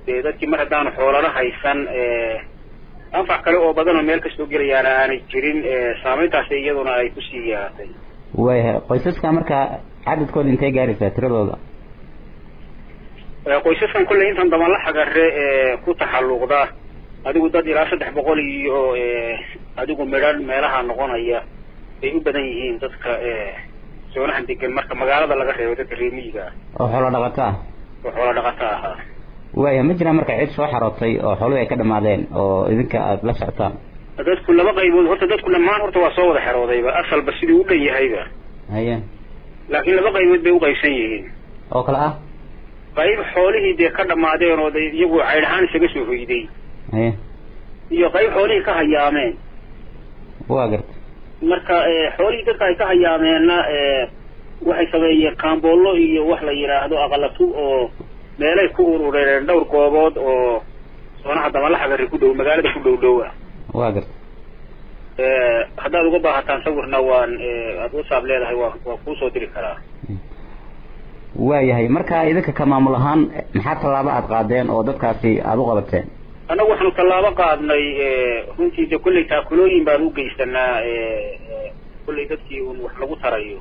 dee dadkii mar haddaanu xoolana haysan anfac kale oo badan oo meel kastoo gelayaana aanay jirin saameyntaasi iyaduna ay kusii yeelatay waayahay qoysaska markaa cadadkooda intay gaaraysaa tiradooda qoysaskan kolley intan dabanla xagare ku taxalluqda adigu dad ilaa saddex boqol iyo adigu midhan meelaha noqonaya ay u badan yihiin dadka soonahan degan marka magaalada laga reebo dadka reemiyiga ah oo xoolo dhaqato ah oo xoolo dhaqato ahaa waaya ma jiraan marka cid soo xarootay oo xooluhu ay ka dhamaadeen oo idinka aada la socotaan dadku laba qaybood horta dadku dhammaan horta waa soo wada xeroodayba asalba sidii u dhan yahayba haye laakiin laba qaybood bay uqaybsan yihiin oo kale ah qayb xoolihii dee ka dhamaadeen oo de iyagu caydh ahaan isaga soo hoyday haye iyo qayb xoolihii ka hayaameen waa garta marka xoolihii dadka ay ka hayaameenna waxay sameeyeen kaamboollo iyo wax la yidhaahdo aqalatu oo meelay ku urureen dhowr goobood oo soonaha dabalaxagari ku dhow magaalada ku dhow dhow ah waa garta haddaad uga baahataan sawirna waan aada whatsapp leedahay waa waa kuusoo diri karaa waayahay marka idinka ka maamul ahaan maxaa tallaabo aada qaadeen oo dadkaasi aada u qabateen annagu waxaanu tallaabo qaadnay runtii de kolley taakulooyin baan u geysanaa kolley dadkii un wax lagu tarayo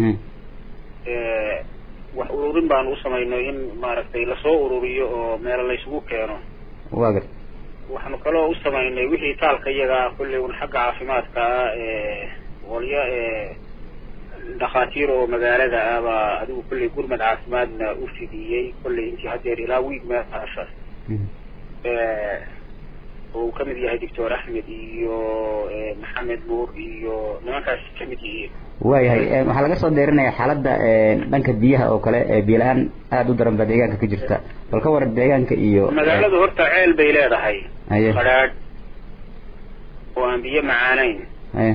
wax ururin baanu u samaynay in maaragtay lasoo ururiyo oo meelo laysugu keeno waa garta waxaanu kaloo u samaynay wixii taalka iyaga ah kolley un xagga caafimaadka ah walya dhakhaatiir oo magaalada ah baa adigu kolley gurmad caafimaadna u fidiyey kolley intii haddeer ilaa wiig meeshaas oo uu kamid yahay doctor axmed iyo maxamed nuur iyo nimankaas kamid yihiin waayahay waxaa laga soo deerinaya xaaladda dhanka biyaha oo kale biyo la-aan aada u daran baa deegaanka ka jirta bal ka waran deegaanka iyo magaaladu horta ceel bay leedahay haye qadhaadh oo aan biyo macaanayn haye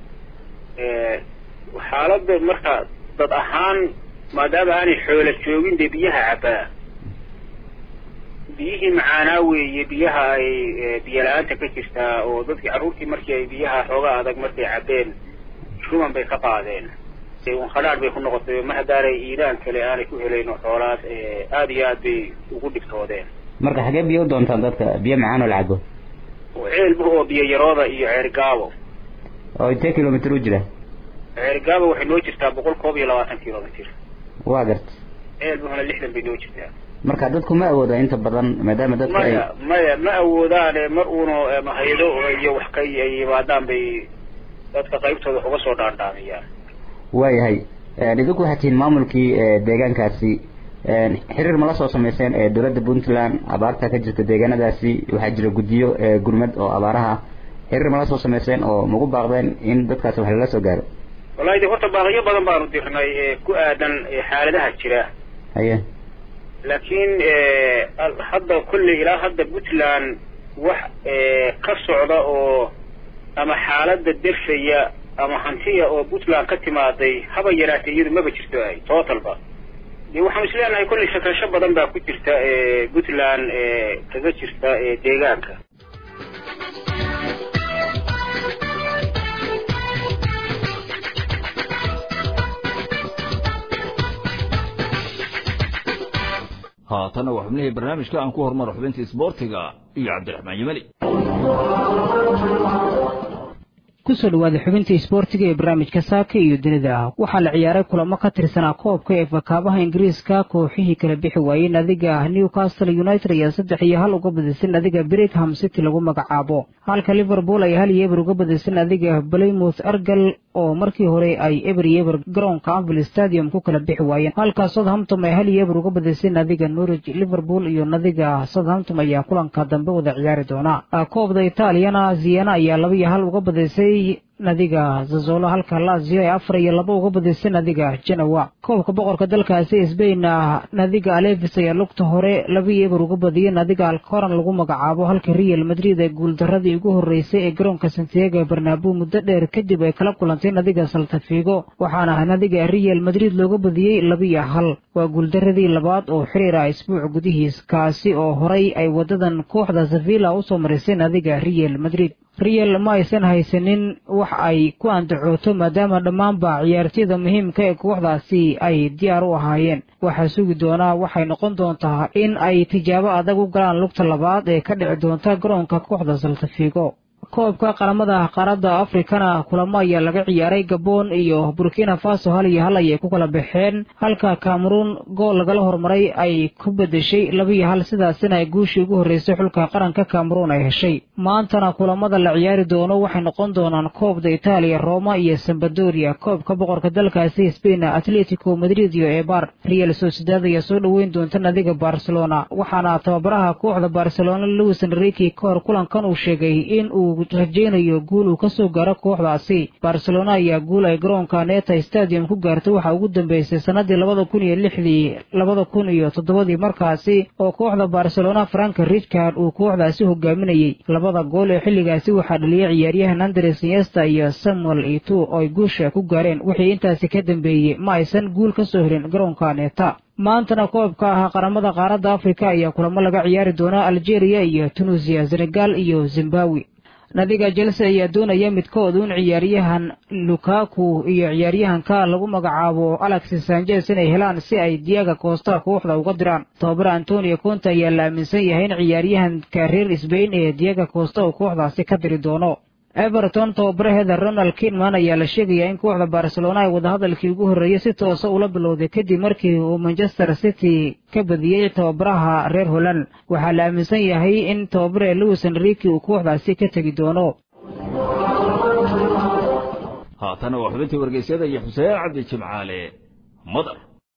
xaaladda marka dad ahaan maadaama aanay xoola joogin dee biyaha cabbaa biyihii macaanaa weeye biyaha ay biyo la-aanta ka jirtaa oo dadkii carruurtii markii ay biyaha xoogaa adag markay cabbeen shuban bay ka qaadeen un khadhaadh bay ku noqotay ma haddaanay iidaan kale aanay ku helayno xoolaas aada iyo aad bay ugu dhibtoodeen marka xagee biyo u doontaan dadka biyo macaan oo la cabo ceelbu oo biyo yarooda iyo ceergaabo oo intee kilomitr u jira ceergaabo waxay noo jirtaa boqol koob iyo labaatan kilomitr waa garta ceelbuhuna lixdan bay noo jirtaa marka dadku ma awooda inta badan maadaama dadka ay maya maya ma awoodaane mar uuna mahaydo iyo wax ka ay yimaadaan bay dadka qaybtooda wax uga soo dhaandhaamiyaan waayahay idinku waxaa tihiin maamulkii deegaankaasi xiriir ma la soo sameyseen ee dowladda puntland abaarta ka jirta deegaanadaasi waxaa jira guddiyo gurmad oo abaaraha xiriir ma la soo sameyseen oo magu baaqdeen in dadkaasi wax lala soo gaaro wallahi de horta baaqyo badan baanu dirnay ku aadan xaaladaha jira haye laakiin hadda kolley ilaa hadda puntland wax ka socda oo ama xaaladda defaya ama hantiya oo puntland ka timaaday haba yaraatee iyadu maba jirto ay totalba de waxaanu is leenahay kolley shakasho badan baa ku jirta puntland kaga jirta deegaanka haatana waa xubnihii barnaamijka aan ku hormaro xubinta isboortiga iyo cabdiraxmaan yimali kusoo dhawaada xubinta isboortiga ee barnaamijka saaka iyo dunida waxaa la ciyaaray kulamo ka tirsanaa koobka ee fakaabaha ingiriiska kooxihii kala bixi waayey nadiga newcastle united ayaa saddex iyo hal uga badisay nadiga brigham city lagu magacaabo halka liverpool ay hal iyo eber uga badisay nadiga blaymouth argal oo markii hore ay eber iyo eber garoonka anvil stadium ku kala bixi waayeen halka southampton ay hal iyo eber uga badisay nadiga norwich liverpool iyo nadiga southampton ayaa kulanka dambe wada ciyaari doona koobda itaaliyana ziyana ayaa laba iyo hal uga badisay nadiga zazolo halka lazio ay afar iyo laba uga badisay nadiga genowa koobka boqorka dalkaasi sbain nadiga alevis ayaa lugta hore laba iyo eber uga badiyay nadiga alcoran lagu magacaabo halka real madrid ay guuldaradii ugu horeysay ee garoonka santiago barnaabo muddo dheer kadib ay kala kulantay nadiga saltafigo waxaana nadiga real madrid looga badiyey laba iyo hal waa guuldaradii labaad oo xiriir ah isbuuc gudihiis kaasi oo horay ay wadadan kooxda sevilla usoo marisay nadiga real madrid real ma aysan haysanin wax ay ku andacooto maadaama dhammaanba ciyaartiyada muhiimka ee kooxdaasi ay diyaar u ahaayeen waxaa sugi doonaa waxay noqon doontaa in ay tijaabo adag u galaan lugta labaad ee ka dhici doonta garoonka kooxda saltafigo koobka qaramada qaaradda afrikana kulamo ayaa laga ciyaaray gabon iyo burkina faso hal iyo hal ayay ku kala baxeen halka cameruun gool lagala hormaray ay ku bedeshay laba iyo hal sidaasina ay guushii ugu horreysay xulka qaranka cameruun ay heshay maantana kulamada la ciyaari doono waxay noqon doonaan koobda itaaliya roma iyo sambadoria koobka boqorka dalkaasi sbain atletico madrid iyo ebar real sociedad ayaa soo dhoweyn doonta nadiga barcelona waxaana tababaraha kooxda barcelona louis enrique kahor kulankan uu sheegay in uu rajaynayo guul uu kasoo gaaro kooxdaasi barcelona ayaa guul ay garoonka neta stadium ku gaartay waxaa ugu dambeysay sanadii labada kun iyo lixdii labada kun iyo toddobadii markaasi oo kooxda barcelona frank richard uu kooxdaasi hogaaminayey labada gool ee xilligaasi waxaa dhaliyay ciyaaryahan andres niesta iyo samuel itu oo ay guusha ku gaareen wixii intaasi ka dambeeyey ma aysan guul ka soo helin garoonka neta maantana koobka ah qaramada qaaradda afrika ayaa kulamo laga ciyaari doonaa algeria iyo tunisiya senegal iyo zimbabwe nadiga chelsea ayaa doonaya midkood un ciyaaryahan lukaku iyo ciyaaryahanka lagu magacaabo alexis sanchez inay helaan si ay diaga koosta kooxda uga diraan tababara antonio conte ayaa la aaminsan yahay in ciyaaryahanka reer sbain ee diaga koosta uu kooxdaasi ka diri doono everton tababaraheeda ronald kidman ayaa la sheegayaa in kooxda barcelona ay wadahadalkii ugu horreeyey si toosa ula bilowday kadib markii uu manchester city ka badiyey tababaraha reer holland waxaa la aaminsan yahay in tababare louis enrique uu kooxdaasi ka tegi doono haatana waa xubintii wargeysyada iyo xuseen cabdi jimcaale madar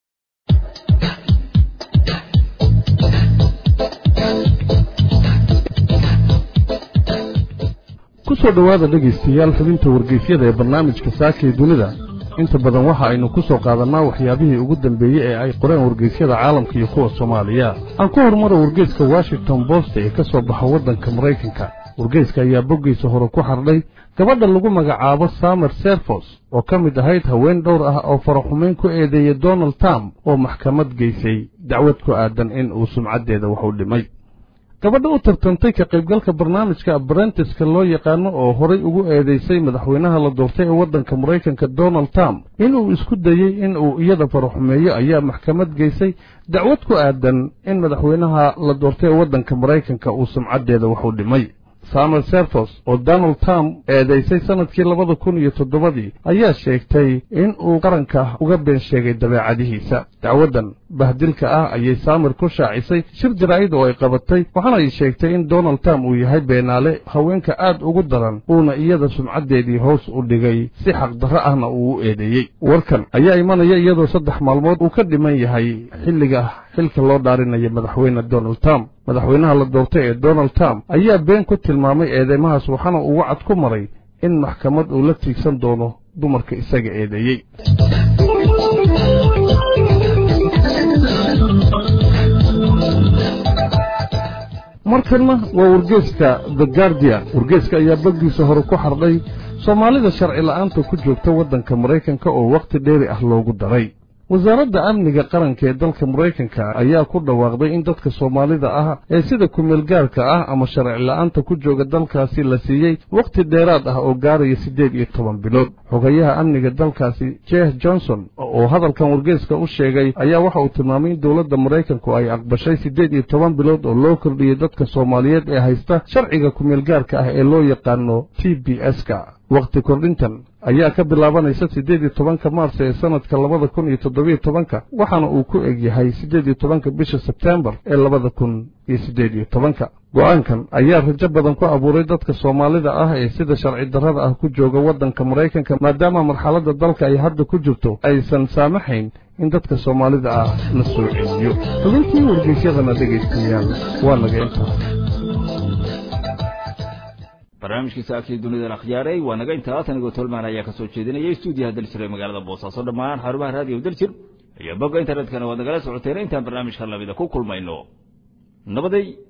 ku soo dhowaada dhegaystayaal xubinta wargeysyada ee barnaamijka saaka ee dunida inta badan waxa aynu ku soo qaadannaa waxyaabihii ugu dambeeyey ee ay qoreen wargeysyada caalamka iyo kuwa soomaaliya aan ku horumaro wargeyska washington bost ee ka soo baxa waddanka maraykanka wargeyska ayaa boggiisa hore ku xardhay gabadha lagu magacaabo samer serfos oo ka mid ahayd haween dhowr ah oo faraxumayn ku eedeeyey donald trump oo maxkamad geysay dacwad ku aadan in uu sumcaddeeda wax u dhimay gabadha u tartantay ka qaybgalka barnaamijka abrentiska loo yaqaano oo horay ugu eedaysay madaxweynaha la doortay ee waddanka maraykanka donald trump inuu isku dayey in uu iyada faraxumeeyo ayaa maxkamad geysay dacwad ku aadan in madaxweynaha la doortay ee waddanka maraykanka uu sumcaddeeda wax u dhimay samuel serfos oo donald trump eedaysay sannadkii labada kun iyo toddobadii ayaa sheegtay in uu qaranka uga been sheegay dabeecadihiisa dacwaddan bahdilka ah ayay samer ku shaacisay shir jaraa'id oo ay qabatay waxaana ay sheegtay in donald trump uu yahay beenaale haweenka aad ugu daran uuna iyada sumcaddeedii hoos u dhigay si xaqdarro ahna uu u eedeeyey warkan ayaa imanaya iyadoo saddex maalmood uu ka dhiman yahay xilliga xilka loo dhaarinaya madaxweyne donald trump madaxweynaha la doortay ee donald trump ayaa been ku tilmaamay eedeymahaas waxaana uu wacad ku maray in maxkamad uu la tiigsan doono dumarka isaga eedeeyey markanna waa wargeeska the guardian wargeeska ayaa baggiisa hore ku xardhay soomaalida sharci la'aanta ku joogta waddanka maraykanka oo wakhti dheeri ah loogu daray wasaaradda amniga qaranka ee dalka maraykanka ayaa ku dhawaaqday in dadka soomaalida ah ee sida kumeelgaarka ah ama sharci la'aanta ku jooga dalkaasi la siiyey wakhti dheeraad ah oo gaaraya siddeed iyo toban bilood xogayaha amniga dalkaasi jeh johnson oo hadalkan wargeeska u sheegay ayaa waxa uu tilmaamay in dowladda maraykanku ay aqbashay siddeed iyo toban bilood oo loo kordhiyey dadka soomaaliyeed ee haysta sharciga kumeelgaarka ah ee loo yaqaano t b s-ka wakhti kordhintan ayaa ka bilaabanaysa siddeed iyo tobanka maars ee sannadka labada kun iyo toddobiyo tobanka waxaana uu ku eg yahay siddeed iyo tobanka bisha sebtembar ee labada kun iyo siddeed iyo tobanka go'aankan ayaa rajo badan ku abuuray dadka soomaalida ah ee sida sharci darrada ah ku jooga waddanka maraykanka maadaama marxaladda dalka ay hadda ku jirto aysan saamaxayn in dadka soomaalida ah la soo celiyo xubintii wargeysyadana dhegaystayaal waa naga intaas barnaamijkii saakii dunida la khiyaaray waa naga intaas anigoo tolmaan ayaa ka soo jeedinaya stuudiyaha daljir ee magaalada boosaaso dhammaan xarumaha raadiyo daljir iyo bogga internetkana waad nagala socoteen intaan barnaamijka lamida ku kulmayno nabaday